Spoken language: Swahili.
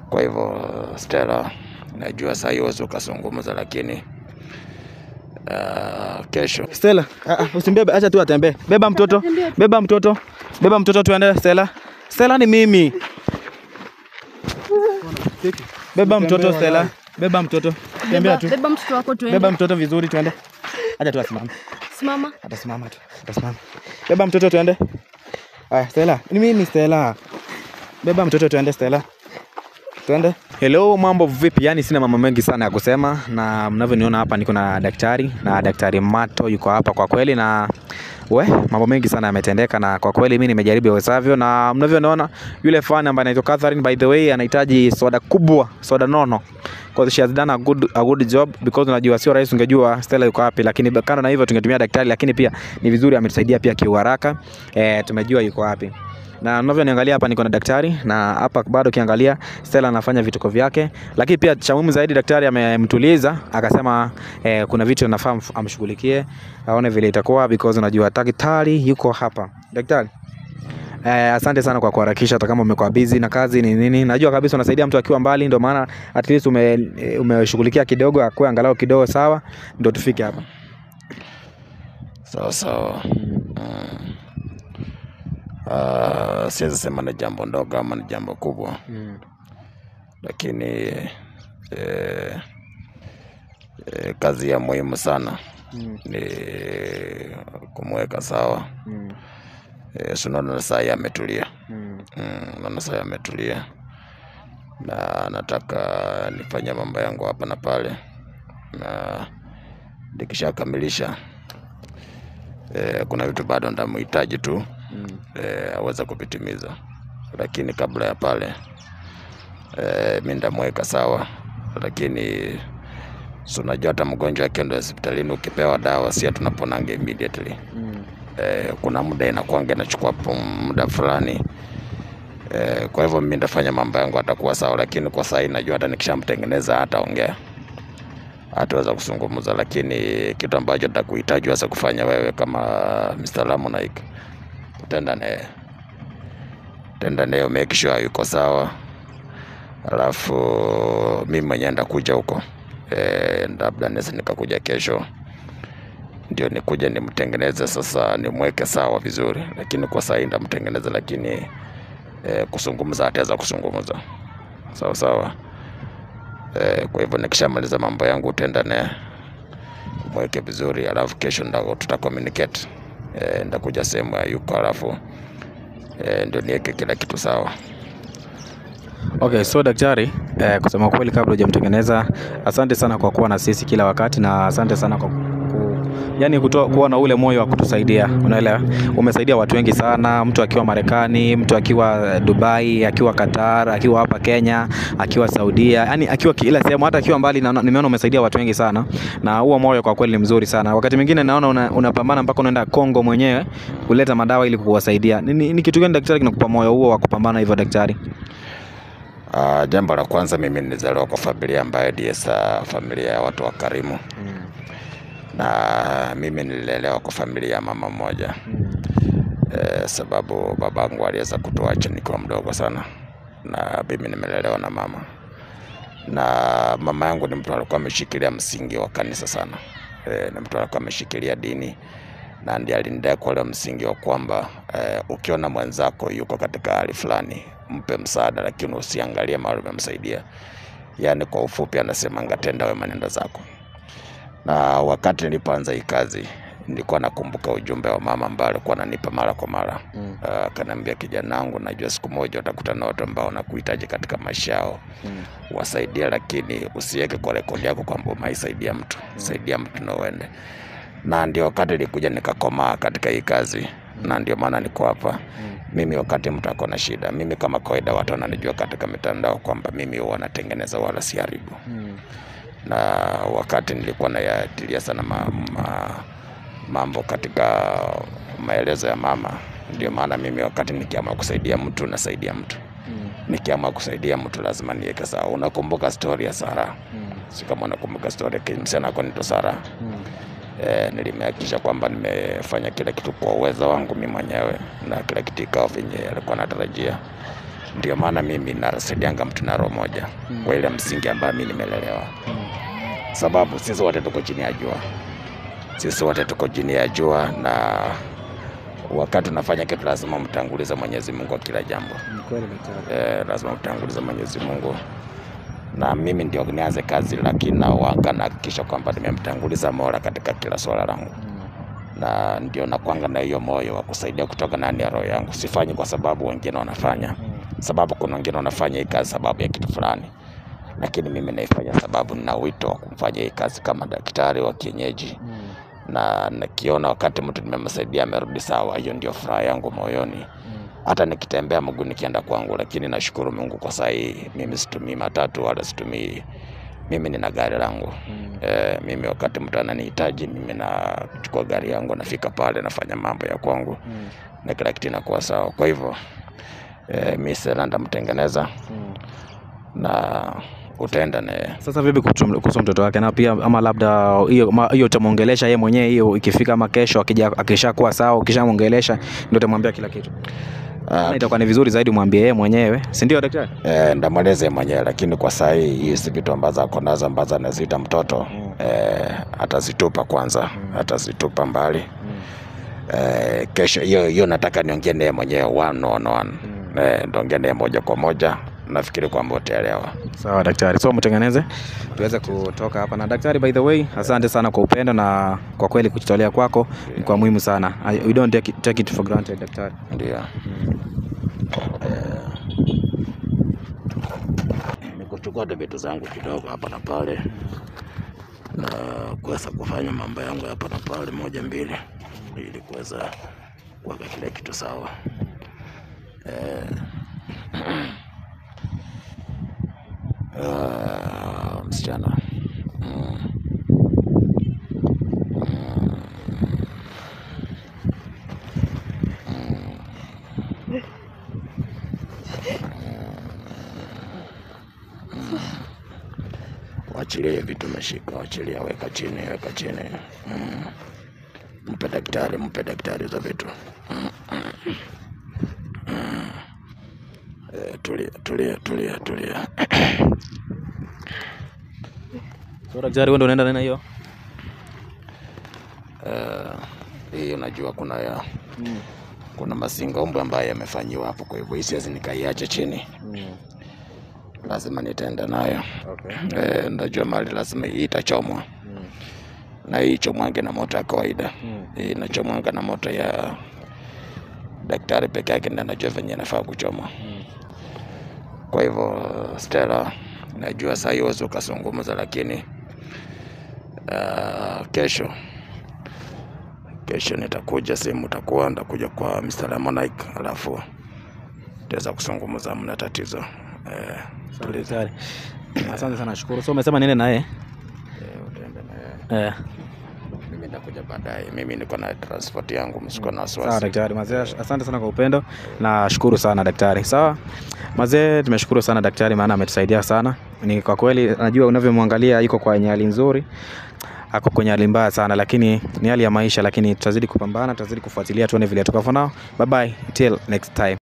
Kwa hivyo Stella, najua saa hii huwezi ukazungumza, lakini uh, kesho Stella, ah, ah, usimbebe, acha tu atembee. Beba mtoto, beba mtoto, beba mtoto, tuende. Stella, Stella ni mimi. Beba mtoto Stella, beba mtoto, tembea tu, Beba mtoto wako tuende. beba mtoto vizuri, tuende. Acha tu asimame, Simama. atasimama tu, atasimama. Beba mtoto, tuende. Aya, Stella, ni mimi Stella. Beba mtoto, tuende Stella, tuende. Hello, mambo vipi? Yaani sina mambo mengi sana ya kusema, na mnavyoniona hapa niko na daktari na daktari Mato yuko hapa kwa kweli, na we mambo mengi sana yametendeka, na kwa kweli mimi nimejaribu iwezavyo, na mnavyoniona yule fan ambaye anaitwa Catherine, by the way, anahitaji soda kubwa, soda nono because she has done a good, a good job because unajua sio rahisi, ungejua Stella yuko wapi, lakini kando na hivyo tungetumia daktari, lakini pia ni vizuri ametusaidia pia kiuharaka, eh, tumejua yuko wapi na unavyoniangalia hapa niko na daktari na hapa bado ukiangalia Stella anafanya vituko vyake, lakini pia cha muhimu zaidi daktari amemtuliza akasema eh, kuna vitu anafaa mf- amshughulikie aone vile itakuwa because unajua daktari yuko hapa. Daktari Eh, asante sana kwa kuharakisha hata kama umekuwa busy na kazi ni nini. Najua kabisa unasaidia mtu akiwa mbali, ndio maana at least ume eh, umeshughulikia kidogo akue angalau kidogo sawa, ndio tufike hapa. sawa sawa. Mm. Uh, siwezi sema ni jambo ndogo ama ni jambo kubwa, lakini eh, eh, kazi ya muhimu sana ni kumweka sawa. Eh, si unaona saa hii ametulia, Mm, unaona saa hii ametulia, na nataka nifanye mambo yangu hapa na pale, na nikishakamilisha eh, kuna vitu bado ndamhitaji tu eh, aweze kuvitimiza, lakini kabla ya pale eh, mi ndamweka sawa, lakini si unajua hata mgonjwa akienda hospitalini ukipewa dawa si tunaponanga immediately eh, kuna muda inakuanga inachukua pum- muda fulani eh, kwa hivyo mi ndafanya mambo yangu atakuwa sawa, lakini kwa sahii najua hata nikishamtengeneza hataongea hataweza kuzungumza, lakini kitu ambacho nitakuhitaji wasa kufanya wewe kama Mr. Lamonaik, utaenda naye utaenda naye make sure yuko sawa, alafu mi mwenyewe ndakuja huko e, labda naweza nikakuja kesho ndio nikuja nimtengeneze sasa, nimweke sawa vizuri, lakini kwa sahii ndamtengeneza, lakini e, kuzungumza ataweza kuzungumza sawa sawa. Eh, kwa hivyo nikishamaliza mambo yangu utaenda naye mweke vizuri, alafu kesho ndo tuta communicate eh, ndakuja sehemu ya yuko, alafu eh, ndio niweke kila kitu sawa. Okay, so daktari, eh, kusema kweli kabla hujamtengeneza, asante sana kwa kuwa na sisi kila wakati na asante sana kwa ku, yani kutoa, kuwa na ule moyo wa kutusaidia. Unaelewa, umesaidia watu wengi sana, mtu akiwa Marekani, mtu akiwa Dubai, akiwa Qatar, akiwa hapa Kenya, akiwa Saudia, yani akiwa kila sehemu, hata akiwa mbali. na- Nimeona umesaidia watu wengi sana, na huo moyo kwa kweli ni mzuri sana. Wakati mwingine naona una- unapambana mpaka unaenda Kongo mwenyewe kuleta madawa ili kuwasaidia. Ni, ni, ni kitu gani daktari kinakupa moyo huo wa kupambana hivyo daktari? Uh, jambo la kwanza mimi nilizaliwa kwa familia ambayo ndiye sa familia ya watu wakarimu na mimi nililelewa kwa familia ya mama mmoja eh, sababu babangu aliweza kutuacha nikiwa mdogo sana, na mimi nimelelewa na mama, na mama yangu ni mtu alikuwa ameshikilia msingi wa kanisa sana eh, ni mtu alikuwa ameshikilia dini na ndiye alinidai kwa ule msingi wa kwamba eh, ukiona mwenzako yuko katika hali fulani mpe msaada, lakini usiangalie mahali umemsaidia. Yaani kwa ufupi, anasema ngatenda wema nenda zako. Na wakati nilipoanza hii kazi nilikuwa nakumbuka ujumbe wa mama ambaye alikuwa ananipa mara kwa mara Mm. Ah, akaniambia, kijana wangu, najua siku moja utakutana na watu ambao wanakuhitaji katika maisha yao wasaidia, lakini usiweke kwa rekodi yako kwamba umaisaidia mtu, saidia mtu na uende. Na ndio wakati nilikuja nikakomaa katika hii kazi, na ndio maana niko hapa mimi. Wakati mtu ako na shida, mimi kama kawaida, watu wananijua katika mitandao kwamba mimi huwa natengeneza wala siharibu na wakati nilikuwa nayatilia sana ma, ma, mambo katika maelezo ya mama, ndio maana mimi wakati nikiamua kusaidia mtu nasaidia mtu, nikiamua kusaidia mtu lazima niweke sawa. Unakumbuka stori ya Sara? Si kama unakumbuka stori ya msichana ako nito Sara? E, nilimehakikisha kwamba nimefanya kila kitu kwa uwezo wangu mimi mwenyewe na kila kitu ikawa venye alikuwa anatarajia, ndio maana mimi nasaidianga mtu na roho moja kwa ile msingi ambayo mi nimelelewa sababu sisi wote tuko chini ya jua sisi wote tuko chini ya jua na wakati unafanya kitu lazima mtangulize mwenyezi mungu kwa kila jambo Ni kweli daktari. eh, lazima mtangulize mwenyezi mungu na mimi ndio nianze kazi lakini nawanga nahakikisha kwamba nimemtanguliza mola katika kila swala langu na ndio nakwanga na hiyo moyo wa kusaidia kutoka ndani ya roho yangu sifanyi kwa sababu wengine wanafanya sababu kuna wengine wanafanya hii kazi sababu ya kitu fulani lakini mimi naifanya sababu nina wito wa kumfanya hii kazi kama daktari wa kienyeji na nikiona wakati mtu nimemsaidia amerudi sawa hiyo ndio furaha yangu moyoni hata nikitembea mguu nikienda kwangu lakini nashukuru mungu kwa saa hii mimi situmii matatu wala situmii mimi nina gari langu e, mimi wakati mtu ananihitaji mimi nachukua gari yangu nafika pale nafanya mambo ya kwangu na kila kitu inakuwa sawa kwa hivyo e, mi sena ndamtengeneza na utaenda naye Sasa vipi kuhusu kuhusu mtoto wake na pia ama labda hiyo ma- hiyo utamwongelesha yeye mwenyewe hiyo ikifika ama kesho akija akishakuwa sawa ukishamwongelesha ndio utamwambia kila kitu. Ah, Na itakuwa ni vizuri zaidi umwambie yeye mwenyewe, si ndio daktari? e, ndamweleze mwenyewe lakini kwa saa hii hii si vitu ambazo ako nazo ambazo anaziita mtoto e, atazitupa kwanza atazitupa mbali e, kesho hiyo hiyo nataka niongee naye mwenyewe one on one e, ndongee naye moja kwa moja nafikiri kwamba utaelewa Sawa daktari, so mtengeneze tuweze kutoka hapa. Na daktari, by the way, asante sana kwa upendo na kwa kweli kujitolea kwako ni kwa muhimu sana. I, we don't take it, take it for granted daktari. ndio ni kuchukua tu vitu zangu kidogo hapa na pale na kuweza kufanya mambo yangu hapa na pale moja mbili ili kuweza kuweka kile kitu sawa eh, ah, msichana mm. wachilie vitu umeshika, wachilia, weka chini, weka chini. Mm. Mpe daktari, mpe daktari hizo vitu. Mm, mm. Mm. Eh, Tulia, tulia, tulia, tulia. So daktari, wewe ndio unaenda nena hiyo? Eh, Hii unajua kuna ya kuna masingombwe ambayo yamefanyiwa hapo, kwa hivyo hii siwezi nikaiacha chini, lazima nitaenda nayo. Okay. Eh, najua mali lazima hii itachomwa na hii chomwange na moto ya kawaida hii inachomwanga na moto ya daktari peke yake ndiye anajua venye inafaa kuchomwa kwa hivyo Stella najua saa hii huwezi ukazungumza lakini uh, kesho kesho nitakuja sehemu utakuwa nitakuja kwa Mr. Lemonike alafu tutaweza kuzungumza mna tatizo eh, Sawa daktari. Asante sana, shukuru. So umesema niende naye? eh, utaenda na yeye. Eh. mimi nitakuja baadaye mimi niko na transport yangu msiko na Sawa wasiwasi daktari, mazee, asante sana kwa upendo na shukuru sana daktari. Sawa mazee, tumeshukuru sana daktari, maana ametusaidia sana. Ni kwa kweli, najua unavyomwangalia yuko kwenye hali nzuri, ako kwenye hali mbaya sana, lakini ni hali ya maisha, lakini tutazidi kupambana, tutazidi kufuatilia, tuone vile tuko. For now, bye bye till next time.